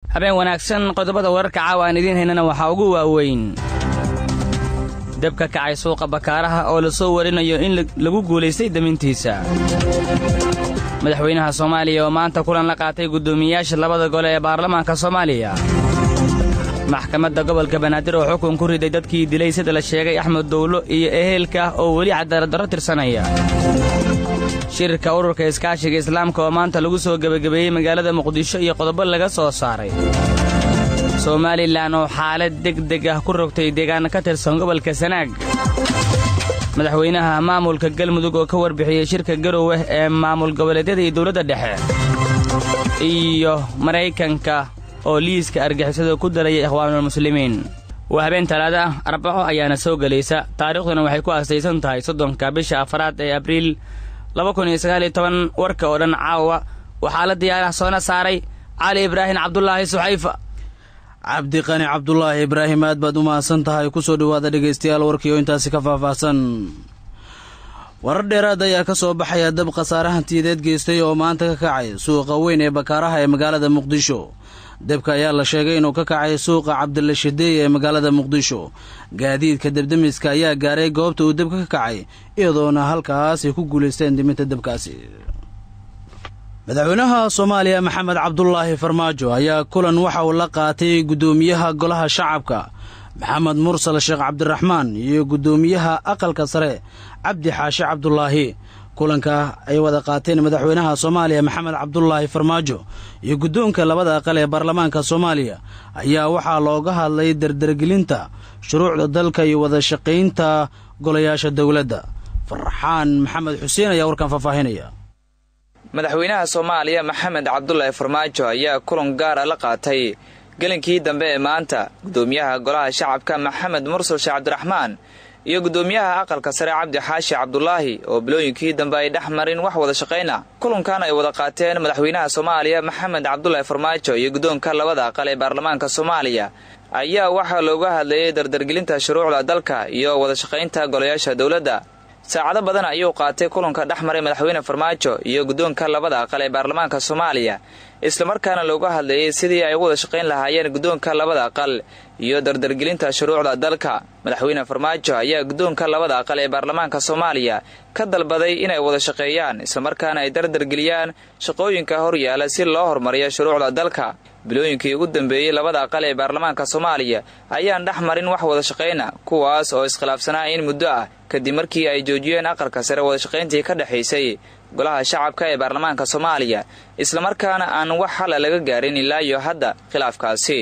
habeen wanaagsan qodobada wararka caawa aan idiin haynana waxaa ugu waaweyn dab ka kacay suuqa bakaaraha oo la soo warinayo in lagu guulaystay damintiisa madaxweynaha soomaaliya oo maanta kulan la qaatay guddoomiyeyaasha labada gole ee baarlamaanka soomaaliya maxkamadda gobolka banaadir oo xukun ku riday dadkii dilay sida la sheegay axmed dowlo iyo eheelka oo weli cadaaladdarro tirsanaya shirka ururka iskaashiga islaamka oo maanta lagu soo gebagabeeyey magaalada muqdisho iyo qodobo laga soo saaray somalilan oo xaalad degdeg ah ku rogtay deegaan ka tirsan gobolka sanaag madaxweynaha maamulka galmudug oo ka warbixiyey shirka garowe ee maamul goboleedyada iyo dowladda dhexe iyo maraykanka oo liiska argixisada ku daraya ikhwaanulmuslimiin waa habeen talaada ah arbaco ayaana soo gelaysa taariikhduna waxay ku aastaysan tahay soddonka bisha afaraad ee abriil warka oo dhan caawa waxaa la diyaarah soona saaray cali ibraahim cabdulaahi suxayfa cabdiqani cabdulaahi ibraahim aad baad u mahadsan tahay kusoo dhowaada dhegaystayaal warkii oo intaasi ka faahfaahsan warar dheeraad ayaa ka soo baxaya dab khasaare hantiyadeed geystay oo maanta ka kacay suuqa weyn ee bakaaraha ee magaalada muqdisho debka ayaa la sheegay inuu ka kacay suuqa cabdilla shadeey ee magaalada muqdisho gaadiidka debdemiska ayaa gaaray goobta uu debka ka kacay iyadoona halkaas ay ku guulaysteen diminta debkaasi madaxweynaha soomaaliya maxamed cabdulaahi farmaajo ayaa kulan waxa uu la qaatay guddoomiyaha golaha shacabka maxamed mursal sheekh cabdiraxmaan iyo guddoomiyaha aqalka sare cabdi xaashi cabdulaahi kulanka ay wada qaateen madaxweynaha soomaaliya maxamed cabdulaahi farmaajo iyo guddoonka labada aqal ee baarlamaanka soomaaliya ayaa waxaa looga hadlay dardargelinta shuruucda dalka iyo wada shaqaynta golayaasha dowladda farxaan maxamed xuseen ayaa warkan faahfaahinaya madaxweynaha soomaaliya maxamed cabdulaahi farmaajo ayaa kulan gaara la qaatay gelinkii dambe ee maanta guddoomiyaha golaha shacabka maxamed mursal sheekh cabdiraxmaan iyo guddoomiyaha aqalka sare cabdi xaashi cabdulaahi oo bilooyinkii dambe ay dhex marin wax wada shaqayna kulankan ay wada qaateen madaxweynaha soomaaliya maxamed cabdulaahi farmaajo iyo guddoonka labada aqal ee baarlamaanka soomaaliya ayaa waxaa looga hadlayay dardargelinta shuruucda dalka iyo wada shaqaynta golayaasha dowladda saacado badan ayuu qaatay kulanka dhex maray madaxweyne farmaajo iyo guddoonka labada aqal ee baarlamaanka soomaaliya islamarkaana looga hadlayay sidii ay u wada shaqayn lahaayeen guddoonka labada aqal iyo dardargelinta shuruucda dalka madaxweyne farmaajo ayaa guddoonka labada aqal ee baarlamaanka soomaaliya ka dalbaday inay wada shaqeeyaan islamarkaana ay dardargeliyaan shaqooyinka horyaala si loo horumariyo shuruucda dalka bilooyinkii ugu dambeeyey labada aqal ee baarlamaanka soomaaliya ayaan dhex marin wax wada shaqayna kuwaas oo iskhilaafsanaa in muddo ah kadib markii ay joojiyeen aqalka sare wada shaqayntii ka dhexaysay golaha shacabka ee baarlamaanka soomaaliya islamarkaana aan wax xalla laga gaarin ilaa iyo hadda khilaafkaasi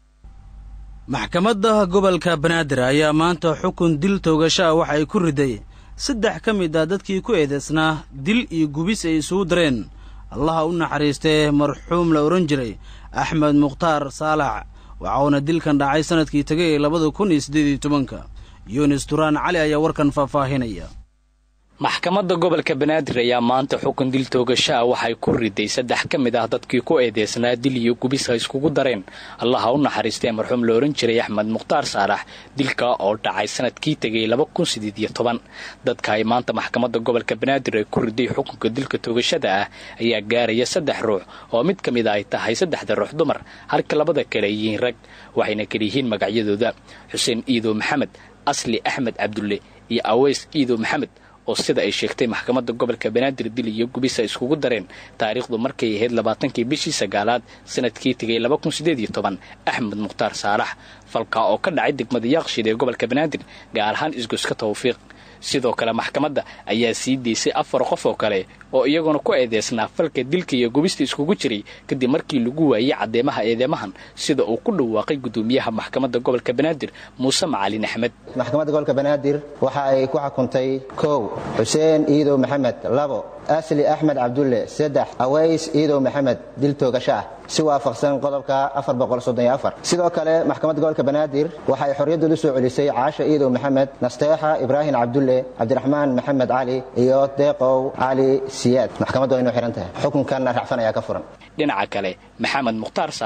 maxkamadda gobolka banaadir ayaa maanta xukun dil toogasho ah waxa ay ku riday saddex ka mid ah dadkii ku eedaysnaa dil iyo gubis ay isugu dareen allaha u naxariistee marxuum la odhan jiray axmed mukhtaar saalax waxauna dilkan dhacay sannadkii tegay ee labada kun iyo siddeed iyo tobanka yunis duraan cali ayaa warkan faahfaahinaya maxkamadda gobolka banaadir ayaa maanta xukun dil toogasho ah waxay ku riday saddex ka mid ah dadkii ku eedeysnaa dil iyo gubis ha iskugu dareen allaha u naxariistee marxuum la odhan jiray axmed mukhtaar saalax dilka oo dhacay sanadkii tegay laba kun sideed iyo toban dadka ay maanta maxkamadda gobolka banaadir ay ku riday xukunka dilka toogashada ah ayaa gaaraya saddex ruux oo mid ka mid a ay tahay saddexda ruux dumar halka labada kale ay yihiin rag waxayna kala yihiin magacyadooda xuseen iidow maxamed asli axmed cabdulle iyo aweys iidow maxamed oo sida ay sheegtay maxkamadda gobolka banaadir dil iyo gubis ay iskugu dareen taariikhdu markay ahayd labaatankii bishii sagaalaad sanadkii tegay laba kun sideed iyo toban axmed mukhtaar saalax falka oo ka dhacay degmada yaaqshid ee gobolka banaadir gaar ahaan isgoyska tawfiiq sidoo kale maxkamadda ayaa sii deysay afar qof oo kale oo iyaguna ku eedeysnaa falka dilka iyo gubista iskugu jiray kadib markii lagu waayey caddeemaha eedeymahan sida uu ku dhawaaqay guddoomiyaha maxkamadda gobolka banaadir muuse macalin axmed maxkamadda gobolka banaadir waxa ay ku xukuntay kow xuseen iidow maxamed labo asli axmed cabdulle saddex aways iidow maxamed dil toogasho ah si waafaqsan qodobka sidoo kale maxkamadda gobolka banaadir waxay xorriyaddoodu soo celisay caasha iidow maxamed nasteexa ibraahim cabdulle cabdiraxmaan maxamed cali iyo deeqow cali siyaad maxkamaddu waynu xihan tahay xukunkanna racfan ayaa ka furan dhinaca kale maxamed mukhtaar saalax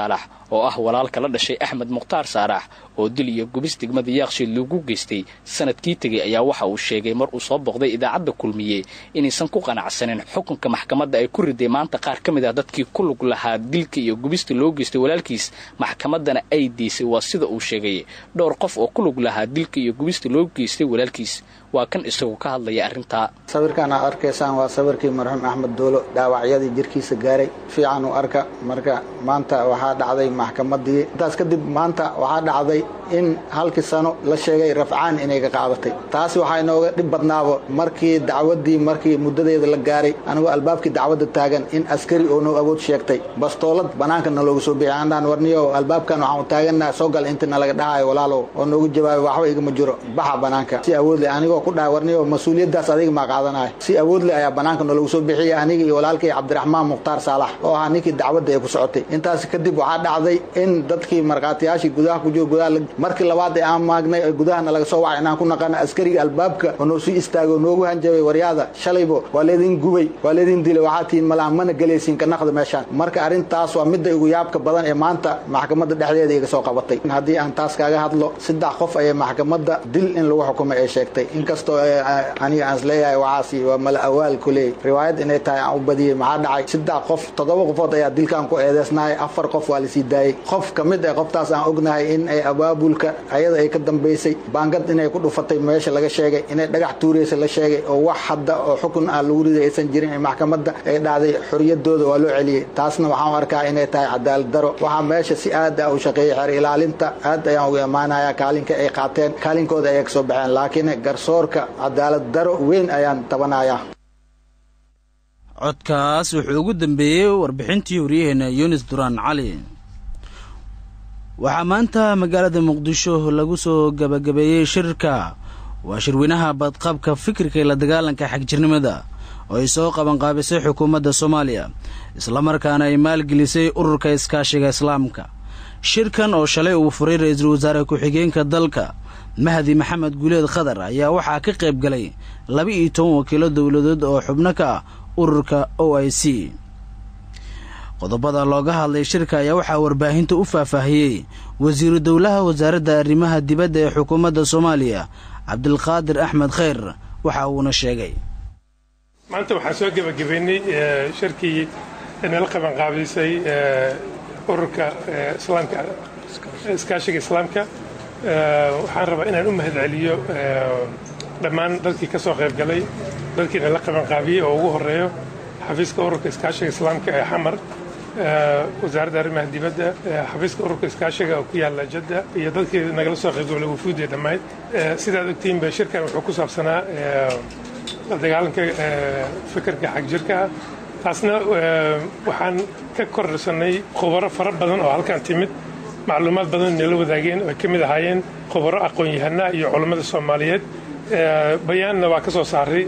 oo ah walaalka la dhashay axmed mukhtaar saarax oo dil iyo gubis degmada yaaqshiid lagu geystay sanadkii tegey ayaa waxa uu sheegay mar uu soo boqday idaacadda kulmiye inaysan ku qanacsanin xukunka maxkamadda ay ku riday maanta qaar ka mid ah dadkii ku lug lahaa dilka iyo gubista loo geystay walaalkiis maxkamaddana ay diisay waa sida uu sheegay dhowr qof oo ku lug lahaa dilka iyo gubista loo geystay walaalkiis waa kan isagu ka hadlaya arrintaa sawirkan aad arkaysaan waa sawirkii marxuum axmed doolo dhaawacyadii jirkiisa gaaray fiican u arka marka maanta waxaa dhacday maxkamadii intaas kadib maanta waxaa dhacday in halkii sano la sheegay rafcaan inay ka qaadatay taasi waxaa inooga dhib badnaabo markii dacwadii markii muddadeeda la gaaray anigoo albaabkii dacwadda taagan in askari oo noo awood sheegtay bastoolad bannaanka nalooga soo bixi andhaan warniyo albaabkan waxaan u taagannaha soo gal inta nalaga dhahayo walaalow oo noogu jawaabay waxba igama jiro baxa bannaanka si awood leh anigoo ku dhahay warniyo mas-uuliyaddaas adiga maa qaadanaya si awood leh ayaa bannaanka nalagu soo bixiyay aniga iyo walaalkay cabdiraxmaan mukhtaar saalax oo ahaa ninkii dacwadda ee ku socotay intaas kadib waxaa dhacday in dadkii markhaatiyaashii gudaha ku jiro gudaha markii labaad ee aan maagnay ee gudahana laga soo wacay inaan ku naqana askariga albaabka oo noo sii istaagay oo noogu hanjabay waryaada shalaybo waa leedin gubay waa leedin dilay waxaa tihiin malaha mana gelaysiin ka naqda meeshaan marka arrintaas waa midda igu yaabka badan ee maanta maxkamadda dhexdeeda iga soo qabatay haddii aan taas kaaga hadlo saddex qof ayay maxkamadda dil in lagu xukumay ay sheegtay inkastoo aniga aan isleeyahay waxaasi waa mala awaal kuley riwaayad inay tahay aan u badiyey maxaa dhacay saddex qof toddoba qofood ayaa dilkaan ku eedeysnahay afar qof waa lasii daayey qof ka mid ah qoftaas aan ognahay in ay abaabulka ayada ay ka dambaysay baangad inay ku dhufatay meesha laga sheegay inay dhagax tuuraysa la sheegay oo wax hadda oo xukun ah lagu riday aysan jirin ee maxkamadda ay dhacday xoriyadooda waa loo celiyey taasna waxaan u arkaa inay tahay cadaalad daro waxaa meesha si aad ah u shaqeeyey xeer ilaalinta aad ayaan ugu imaanayaa kaalinka ay qaateen kaalinkooda ayay ka soo baxeen laakiin garsoorka cadaalad daro weyn ayaan tabanayaa codkaas wuxuu ugu dambeeyey warbixintii waryaheena yunis duraan cali waxaa maanta magaalada muqdisho lagu soo gabagabeeyey shirka waa shirweynaha badqabka fikirka ee la dagaalanka xagjirnimada oo ay soo qabanqaabisay xukuumadda soomaaliya islamarkaana ay maalgelisay ururka iskaashiga islaamka shirkan oo shalay uu furay ra-iisul wasaare ku-xigeenka dalka mahdi maxamed guuleed khadar ayaa waxaa ka qayb galay laba iyo toban wakiilo dowladood oo xubno ka ah ururka o i c qodobada looga hadlay shirka ayaa waxaa warbaahinta u faahfaahiyey wasiiru dowlaha wasaaradda arrimaha dibadda ee xukuumadda soomaaliya cabdilqaadir axmed khayr waxa uuna sheegay maanta waxaan soo gebagabeynay shirkii nala qabanqaabaysay ururka islaamka iskaashiga islaamka waxaan rabaa inaan u mahad celiyo dhammaan dadkii ka soo qayb galay dadkii nala qabanqaabiyey oo ugu horeeyo xafiiska ururka iskaashiga islaamka ee xamar wasaaradda arrimaha dibadda xafiiska ururka iskaashiga oo ku yaalla jadda iyo dadkii nagala soo qaybgalay wufuudii dhammayd sidaad ogtihiinba shirkan wuxuu ku saabsanaa la dagaalanka fikirka xagjirka ah taasna waxaan ka kordhsanay khubaro fara badan oo halkan timid macluumaad badan nala wadaageen oo ay ka mid ahaayeen khubaro aqoon-yahana iyo culammada soomaaliyeed bayaanna waa ka soo saaray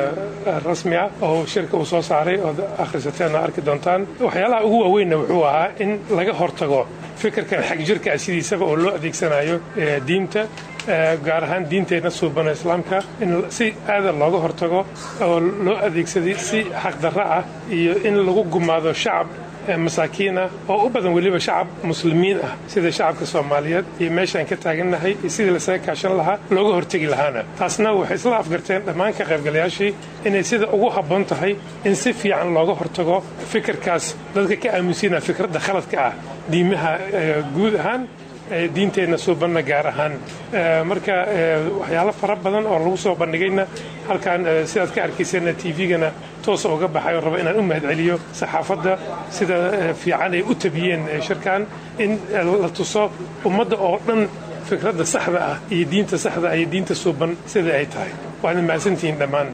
rasmi ah oo shirka uu soo saaray ood akhrisateen oo arki doontaan waxyaalaha ugu waaweynna wuxuu ahaa in laga hortago fikirkan xagjirka ah sidiisaba oo loo adeegsanayo diinta gaar ahaan diinteenna suubano islaamka in si aada looga hortago oo loo adeegsaday si xaqdarro ah iyo in lagu gumaado shacab masaakiin ah oo u badan weliba shacab muslimiin ah sida shacabka soomaaliyeed iyo meeshaan ka taagannahay iyo sidii lasaga kaashan lahaa looga hortegi lahaana taasna waxay isla afgarteen dhammaan ka qaybgalayaashii inay sida ugu habboon tahay in si fiican looga hortago fikirkaas dadka ka aaminsiinaa fikradda khaladka ah diimaha guud ahaan diinteenna suubanna gaar ahaan marka waxyaalo fara badan oo lagu soo bandhigayna halkaan sidaad ka arkayseenna tvgana toosa uga baxay oo raba inaan u mahad celiyo saxaafadda sida fiican ay u tabiyeen shirkan in la tuso ummadda oo dhan fikradda saxda ah iyo diinta saxda ah iyo diinta suuban sida ay tahay waadna mahadsantihiin dhammaan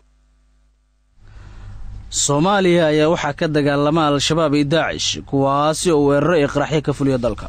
soomaaliya ayaa waxaa ka dagaalama al-shabaab iyo daacish kuwaasi oo weeraro iyo qaraxyo ka fuliya dalka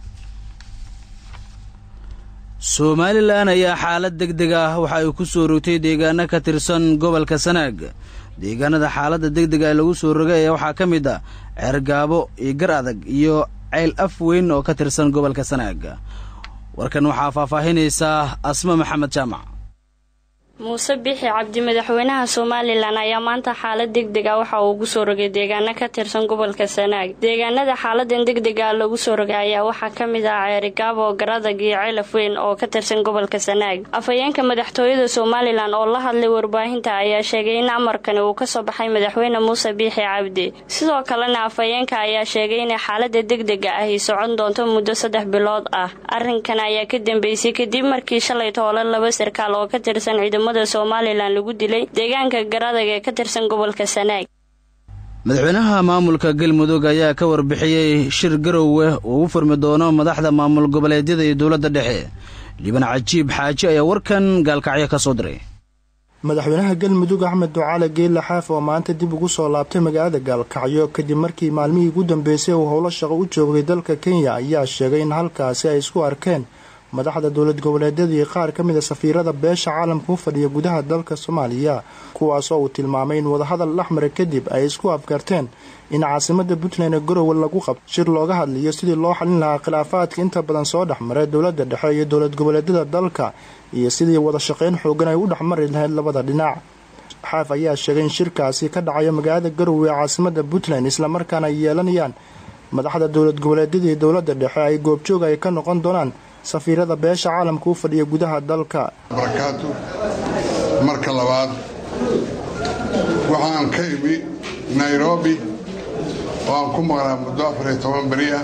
somalilan ayaa xaalad deg deg ah waxa ay ku soo rogtay deegaano ka tirsan gobolka sanaag deegaanada xaaladda deg dega ee lagu soo rogay ayaa waxaa ka mid ah ceergaabo iyo gar adag iyo ceyl af weyn oo ka tirsan gobolka sanaag warkan waxaa faahfaahinaysaa asma maxamed jaamac muuse bixi cabdi madaxweynaha somalilan ayaa maanta xaalad degdeg ah waxa uu ugu soo rogay deegaano ka tirsan gobolka sanaag deegaanada xaaladan degdega ah lagu soo rogay ayaa waxaa ka mid ah ceerigaabo garadag iyo ceelaf weyn oo ka tirsan gobolka sanaag afhayeenka madaxtooyada somalilan oo la hadlay warbaahinta ayaa sheegay in amarkani uu kasoo baxay madaxweyne muuse biixi cabdi sidoo kalena afhayeenka ayaa sheegay inay xaalada degdega ahi socon doonto muddo saddex bilood ah arrinkan ayaa ka dambeysay kadib markii shalay toole laba sarkaal oo ka tirsan ciidamada somalilan lagu dilay deegaanka garadag ee ka tirsan gobolka sanaag madaxweynaha maamulka galmudug ayaa ka warbixiyey shir garowe uu u furmi doono madaxda maamul goboleedyada iyo dowladda dhexe liban cajiib xaaji ayaa warkan gaalkacyo ka soo diray madaxweynaha galmudug axmed ducaale geelle xaaf oo maanta dib ugu soo laabtay magaalada gaalkacyo kadib markii maalmihii ugu dambeysay uu howlo shaqo u joogay dalka kenya ayaa sheegay in halkaasi ay isku arkeen madaxda dowlad goboleedyada iyo qaar ka mida safiirada beesha caalamka u fadhiya gudaha dalka soomaaliya kuwaasoo uu tilmaamay in wadahadal dhexmara kadib ay isku afgarteen in caasimada puntland ee garowe lagu qabto shir looga hadliyo sidii loo xalin lahaa khilaafaadka inta badan soo dhexmaray dowlada dhexe iyo dowlad goboleedyada dalka iyo sidii wada shaqayn xoogan ay u dhexmari lahayd labada dhinac xaaf ayaa sheegay in shirkaasi ka dhacayo magaalada garowe ee caasimada puntland islamarkaana ay yeelanayaan madaxda dowlad goboleedyada iyo dowlada dhexe ay goobjoog ay ka noqon doonaan safiirada beesha caalamka u fadhiya gudaha dalka barakaatu marka labaad waxaan ka imi nairobi oo aan ku maqnaa muddo afariyo toban beri ah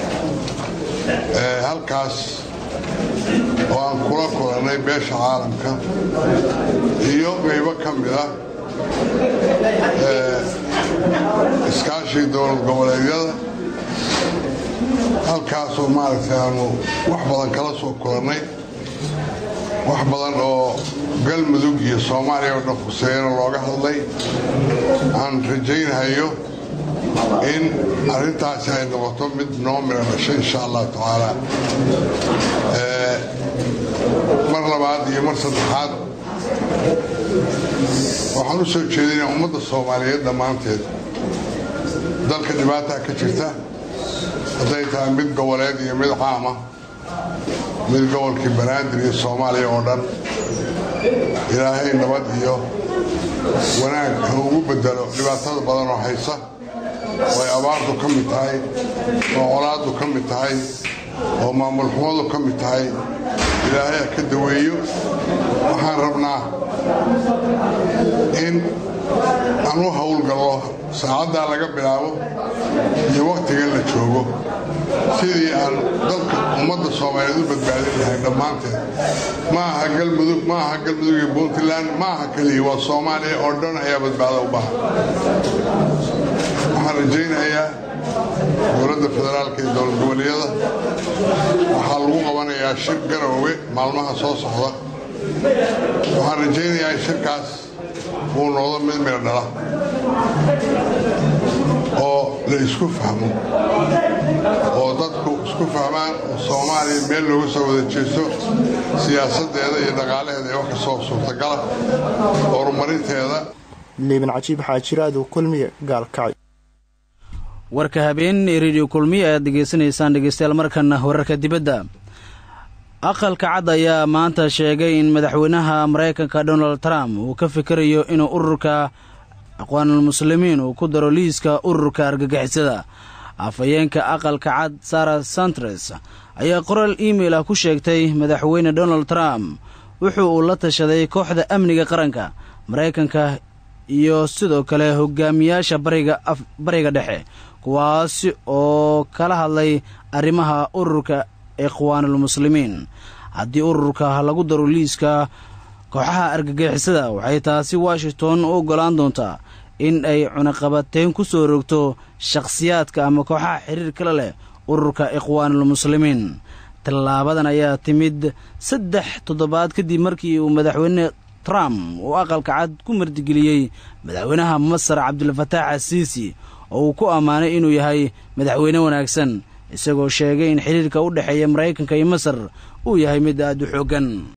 halkaas oo aan kula kulannay beesha caalamka iyo qaybo ka mid ah iskaashii dowlad goboleedyada halkaasoo maaragtay aanu wax badan kala soo kulannay wax badan oo galmudug iyo soomaaliya oo dhan khuseeyana looga hadlay aan rajaynahayo in arrintaasi ay noqoto mid noo mira dhashay insha allahu tacaala mar labaad iyo mar saddexaad waxaan u soo jeedinaa ummadda soomaaliyeed dhammaanteed dalka dhibaataa ka jirta hadday tahay mid goboleed iyo mid caama mid gobolkii banaadir iyo soomaaliya oo dhan ilaahay nabad iyo wanaag ha ugu bedelo dhibaatada badan oo haysa oo ay abaartu ka mid tahay oo colaaddu ka mid tahay oo maamul xumadu ka mid tahay ilaahay ha ka daweeyo waxaan rabnaa in aan u howlgallo saacaddaa laga bilaabo iyo wakhtigan la joogo sidii aan dalka ummadda soomaaliyeed u badbaadin lahay dhammaanteed ma aha galmudug ma aha galmudug iyo puntland ma aha keliya waa soomaaliya oo dhan ayaa badbaado u baahan waxaan rajaynayaa dowladda federaalka iyo dowlad goboleedyada waxaa lagu qabanayaa shir garoowe maalmaha soo socda waxaan rajaynayaa in shirkaas uu noqdo mid miro dhala oo la isku fahmo oo dadku isku fahmaan oo soomaaliya meel looga soo wada jeesto siyaasaddeeda iyo dhaqaalaheeda ee wax kastoo suurtagala horumarinteeda liiban cajiib xaajiraadu kulmiye gaalkacyo warka habeen ee rediyo kulmiye ayaad degeysanaysaan dhegeystayaal markana wararka dibadda aqalka cad ayaa maanta sheegay in madaxweynaha maraykanka donald trump uu ka fikirayo inuu ururka aqwaanulmuslimiin uu ku daro liiska ururka argagixisada afhayeenka aqalka cad sara santres ayaa qoraal iimail ah ku sheegtay madaxweyne donald trump wuxuu uu la tashaday kooxda amniga qaranka maraykanka iyo sidoo kale hogaamiyaasha bariga dhexe kuwaasi oo kala hadlay arrimaha ururka ikhwaanulmuslimiin haddii ururka lagu daro liiska kooxaha argagixisada waxay taasi washington u oggolaan doontaa in ay cunaqabateyn ku soo rogto shakhsiyaadka ama kooxaha xiriir kale leh ururka ikhwaanulmuslimiin tallaabadan ayaa timid saddex toddobaad kadib markii uu madaxweyne trump uu aqalka cad ku martigeliyey madaxweynaha masar cabdulfataax asiisi oo uu ku ammaanay inuu yahay madaxweyne wanaagsan isagoo sheegay in xiriirka u dhexeeya maraykanka iyo masar uu yahay mid aad u xooggan